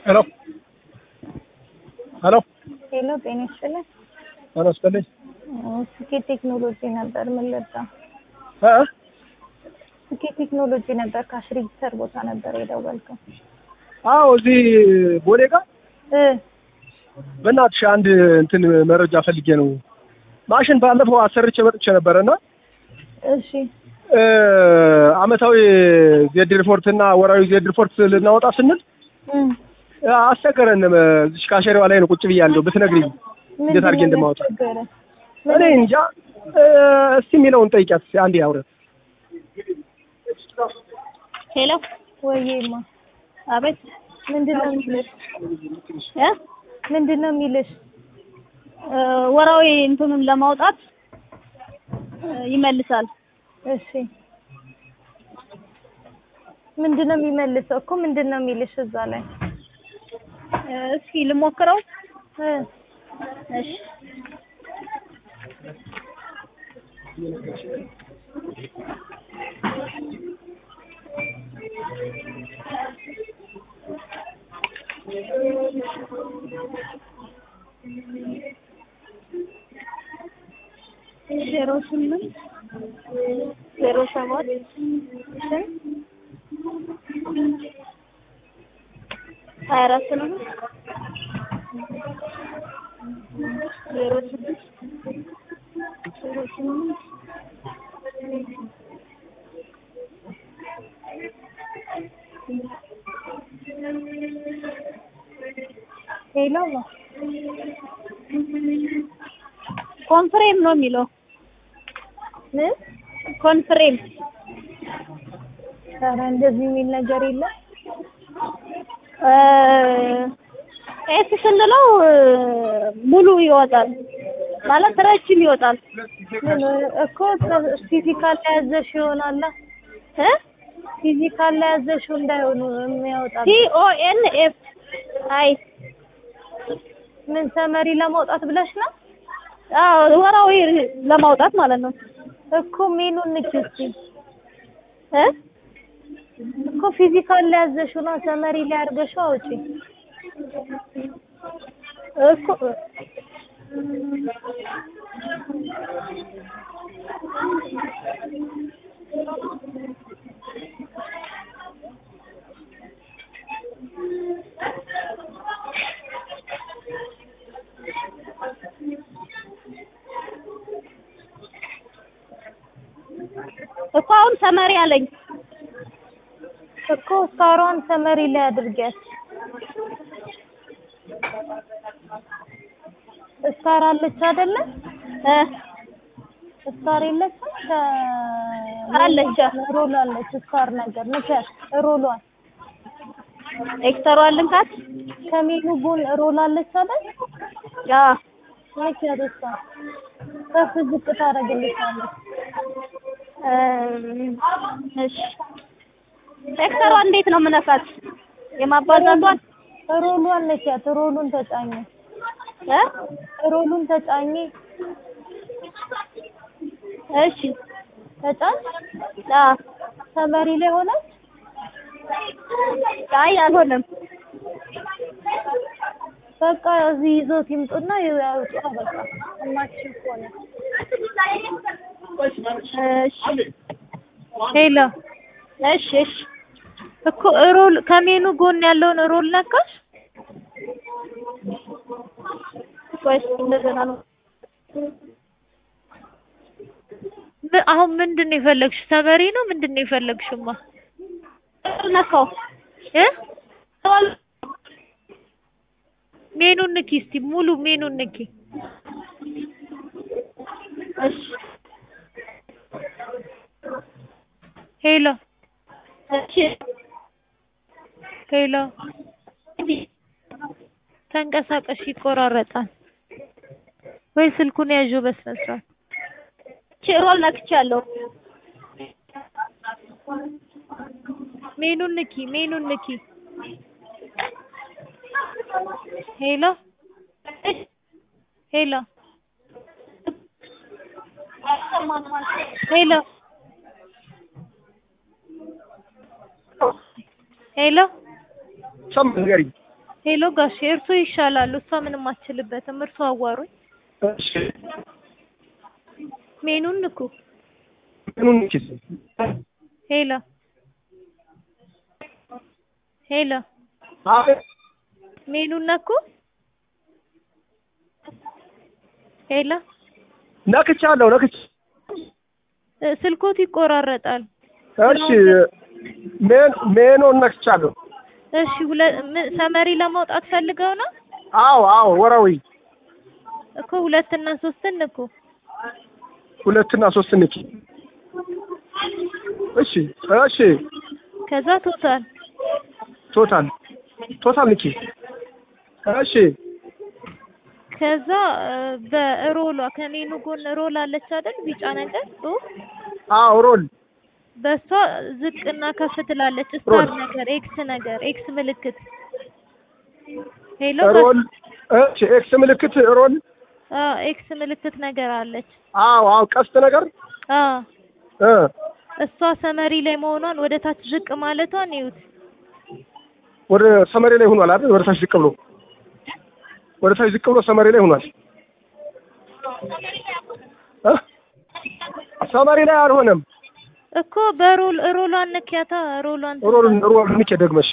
ሄሎ ሄሎ ሄሎ ጤና ይስጥልኝ። ጤና ይስጥልኝ። ስኬት ቴክኖሎጂ ነበር። ምን ልርዳ? እ ስኬት ቴክኖሎጂ ነበር። ካሽ ሬጂስተር ቦታ ነበር የደወልከው። አዎ እዚህ ቦሌ ጋር እ በእናትሽ አንድ እንትን መረጃ ፈልጌ ነው። ማሽን ባለፈው አሰርቼ መጥቼ ነበረ እና እሺ እ አመታዊ ዜድ ሪፖርት እና ወራዊ ዜድ ሪፖርት ልናወጣ ስንል እም እ አስቸገረን። እዚህ ካሸሪዋ ላይ ነው ቁጭ ብያለሁ። ብትነግሪኝ እንዴት አድርጌ እንደማወጣ ቸገረ? እኔ እንጃ። እ እስቲ የሚለውን ጠይቂያት እስኪ አንዴ አውረት ሄሎ ወይማ አቤት ምንድን ነው የሚልሽ? እ ምንድን ነው የሚልሽ? እ ወራዊ እንትኑን ለማውጣት እ ይመልሳል። እሺ ምንድን ነው የሚመልሰው እኮ ምንድን ነው የሚልሽ እዛ ላይ? እ እስኪ ልሞክረው። እ እሺ ዜሮ ስምንት ዜሮ ሰባት ሀያ አራት ነው። ዜሮ ስድስት ዜሮ ስምንት ሄሎ ኮንፍሬም ነው የሚለው ምን? ኮንፍሬም ኧረ እንደዚህ የሚል ነገር የለም። ኤስ ስንለው እ ሙሉ ይወጣል ማለት ረጅም ይወጣል ምን እኮ ፊዚካል ላይ ያዘሽ ይሆናላ። እ ፊዚካል ላይ ያዘሽው እንዳይሆኑ የሚያወጣ ቲ ኦ ኤን ኤፍ አይ ምን ሰመሪ ለማውጣት ብለሽ ነው አዎ ወራዊ ለማውጣት ማለት ነው እኮ ሜኑን ንኪ እስኪ እ እኮ ፊዚካል ላይ ያዘሽው ነው ሰመሪ ላይ አድርገሽው አውጪ። እኮ እኮ አሁን ሰመሪ አለኝ እኮ ስታሯን ሰመሪ ላይ አድርጊያት። ስታር አለች አይደለ? እ ስታር የለችም? ከ አለች። ሮል አለች ስታር ነገር ንኪያት። ሮሏን ኤክስተሯ ልንካት ከሜኑ ጎን ሮል አለች አይደል? ያ ንኪያት። እሷ ከፍ ዝቅ ታደርግልሻለች። እ እሺ ኤክስተሯ እንዴት ነው የምነካት? የማባዛቷን ሮሏን ንኪያት። ሮሉን ተጫኝ። እ ሮሉን ተጫኝ። እሺ ተጫኝ። አ ሰመሪ ላይ ሆነች። አይ አልሆነም። በቃ እዚህ ይዞት ይምጡና ያውጡ። በቃ እማችን ሆነ እሺ ሄሎ እሺ እሺ እኮ ሮል ከሜኑ ጎን ያለውን ሮል ነካሽ? ቆይ እስኪ እንደገና ነው ም- አሁን ምንድን ነው የፈለግሽ? ሰመሪ ነው ምንድን ነው የፈለግሽማ? ነካው እ ሜኑን ንኪ እስቲ ሙሉ ሜኑን ንኪ። እሺ ሄሎ እሺ ሄሎ ተንቀሳቀሽ፣ ይቆራረጣል ወይ ስልኩን ያዥው በስነ ስርዓት። ሮል ነክቻለሁ። ሜኑን ንኪ፣ ሜኑን ንኪ። ሄሎ ሄሎ ሄሎ ሄሎ ሰም ንገሪኝ። ሄሎ ጋሼ እርሶ ይሻላሉ። እሷ ምንም አትችልበትም። እርሶ አዋሩኝ። እሺ ሜኑን ንኩ። ምኑን ኪስ ሄሎ ሄሎ አቤት ሜኑን ነኩ። ሄሎ ነክቻለሁ ነክች እ፣ ስልኮት ይቆራረጣል። እሺ ሜን ሜኑን ነክቻለሁ እሺ ሁለ ምን ሰመሪ ለማውጣት ፈልገው ነው አዎ አዎ ወራዊ እኮ ሁለትና ሶስትን ንኩ። ሁለትና ሶስት ንኪ እሺ እሺ ከዛ ቶታል ቶታል ቶታል ንኪ እሺ ከዛ እ፣ በሮሏ ከሜኑ ጎን ሮል አለች አይደል? ቢጫ ነገር ጽሁፍ አዎ ሮል በሷ ዝቅና ከፍ ትላለች። ስታር ሮል። ነገር ኤክስ ነገር ኤክስ ምልክት ሄሎ ሮል እሺ ኤክስ ምልክት ሮል አ ኤክስ ምልክት ነገር አለች። አዎ አዎ ቀስት ነገር አ እ እሷ ሰመሪ ላይ መሆኗን ወደ ታች ዝቅ ማለቷን ይዩት። ወደ ሰመሬ ላይ ሆኗል አይደል? ወደ ታች ዝቅ ብሎ ወደ ታች ዝቅ ብሎ ሰመሬ ላይ ሆኗል። እ ሰመሬ ላይ አልሆነም። እኮ በሮል ሮሏን ነኪያታ ሮሏን ሮል ሮል ንኬ ደግመሽ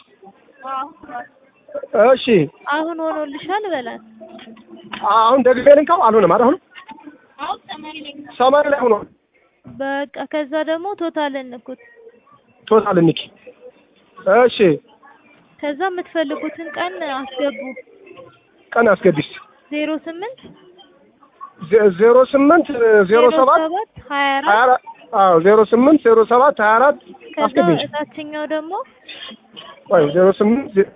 እሺ አሁን ሆኖልሻል በላት። አሁን ደግሜ ልንካው አልሆነም አይደል? አሁን ሰመሬ ላይ ሆኗል። በቃ ከዛ ደግሞ ቶታል እንኩት። ቶታል ንኪ እሺ ከዛ የምትፈልጉትን ቀን አስገቡ። ቀን አስገቢስ ዜሮ ስምንት ዜ- ዜሮ ስምንት ዜሮ ሰባት ሀያ ሀያ አራት አራት አዎ ዜሮ ስምንት ዜሮ ሰባት ሀያ አራት ከዛ አስገቢ እታችኛው ደግሞ ወይ ዜሮ ስምንት ዜ-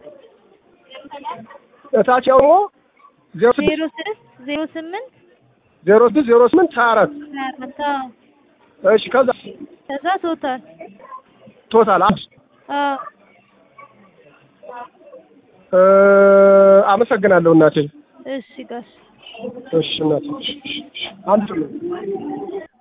እታች ደግሞ ዜሮ ስድስት ዜሮ ስድስት ዜሮ ስምንት ዜሮ ስድስት ዜሮ ስምንት ሀያ አራት ሀያ አራት አዎ። እሺ ከዛ ከዛ ቶታል ቶታል አንድ አዎ እ፣ አመሰግናለሁ እናቴ እሺ ጋሽ እሺ እናቴ አንድ ነው